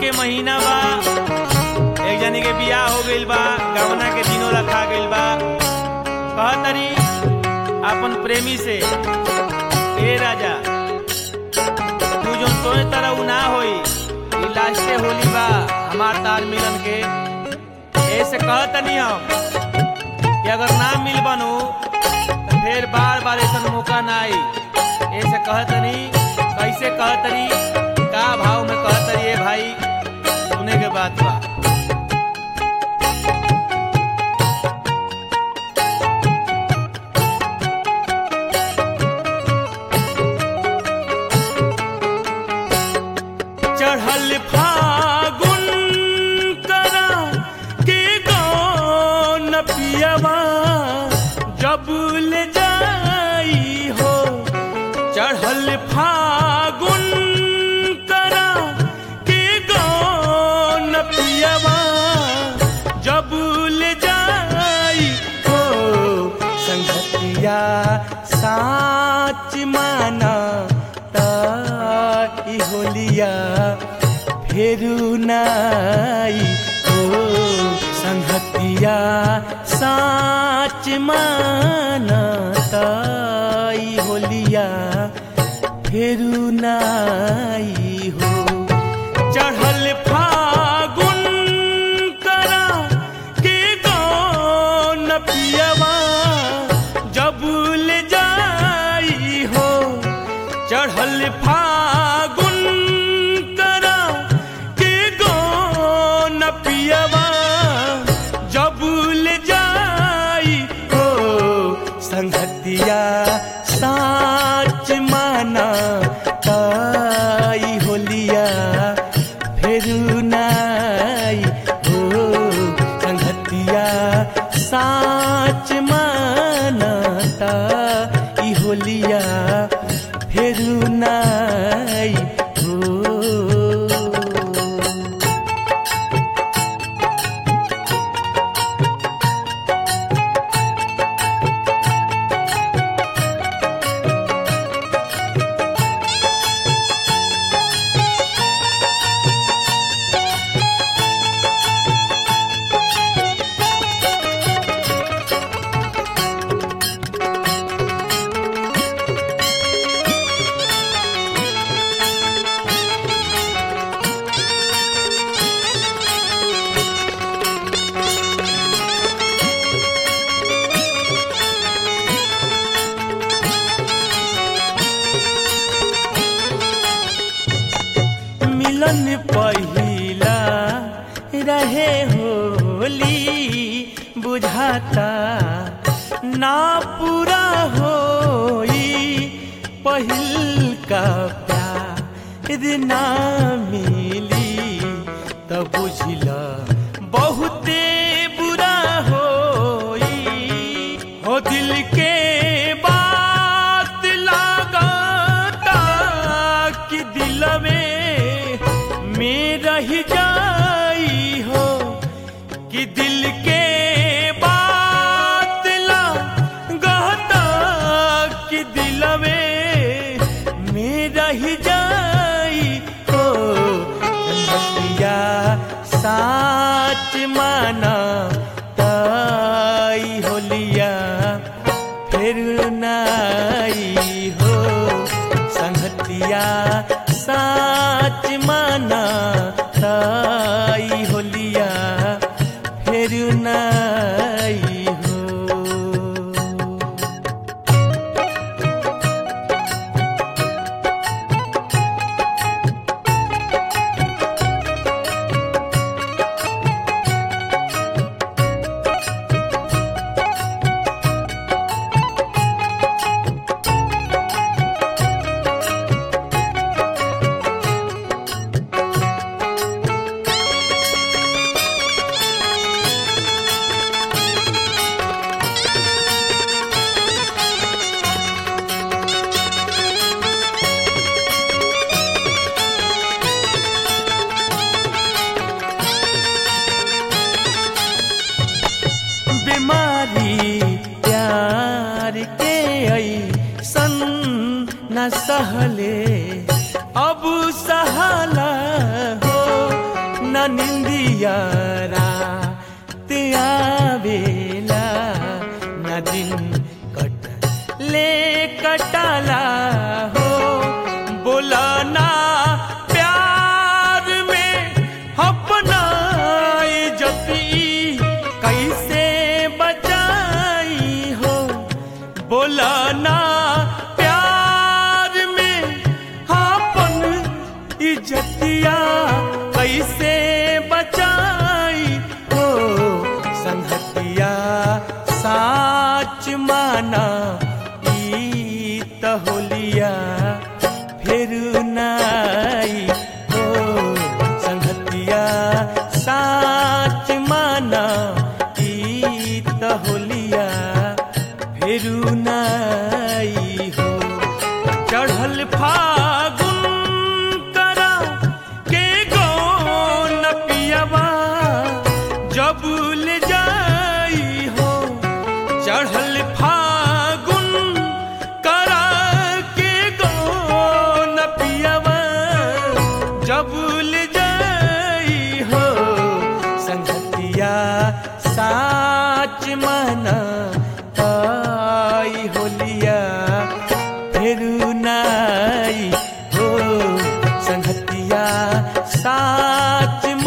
के महीना बा एक जनी के बियाह हो गइल बा गवना के दिनों रखा गइल बा कहतरी अपन प्रेमी से ए राजा तू जो सोचे तरह उ ना होई ई लास्टे होली बा हमार तार मिलन के ऐसे कहतनी हम कि अगर ना मिल बनू तो फिर बार बार ऐसा मौका ना आई ऐसे कहतनी कैसे कहतनी का भाव में कहतनी ए भाई सुने के बात बा चढ़ल फागुन करा के गौन पियवा जब ले जाई हो चढ़ल फागुन करा के गौन पियवा जब ले जाई हो संगतिया साच माना ताई होलिया फेरू नाई हो संगतिया साच माना ताई होलिया फेरू नाई हो चढ़ल फागुन करा के गौन पियवा जब ले जाई हो चढ़ल फागुन करा के गौन पियवा जब ले जाई हो संगतिया साच माना ताई होलिया फेरू नाई हो संगतिया साच माना ताई होलिया फेरू नाई हो मिलन पहिला रहे होली बुझाता ना पूरा होई पहिल का प्यार ना मिली तब बुझला बहुते बुरा होई हो दिल के बात लागता कि दिल में में रह जाई हो कि दिल के बात लागता कि दिल में में रह जाई हो संगतिया साच माना ताई होलिया फिर नाई हो संगतिया साच माना ताई होलिया फिर नाई हो न सहले अब सहाला हो न निंदिया रात आवेला न दिन कट ले कटाला हो बोला ना प्यार में अपना इज्जती कैसे बचाई हो बोला ना प्यार में अपन इज्जतिया कैसे बचाई हो संगतिया साच माना ई त होलिया फिर नाई हो संगतिया साच माना ई त होलिया फिर नाई हो चढ़ल फागुन करा के गो न पियवा जब ले जाई हो चढ़ल फागुन करा के गो न पियवा जब ले जाई हो संगतिया साच मना आई होलिया फिर नाई हो संगतिया साच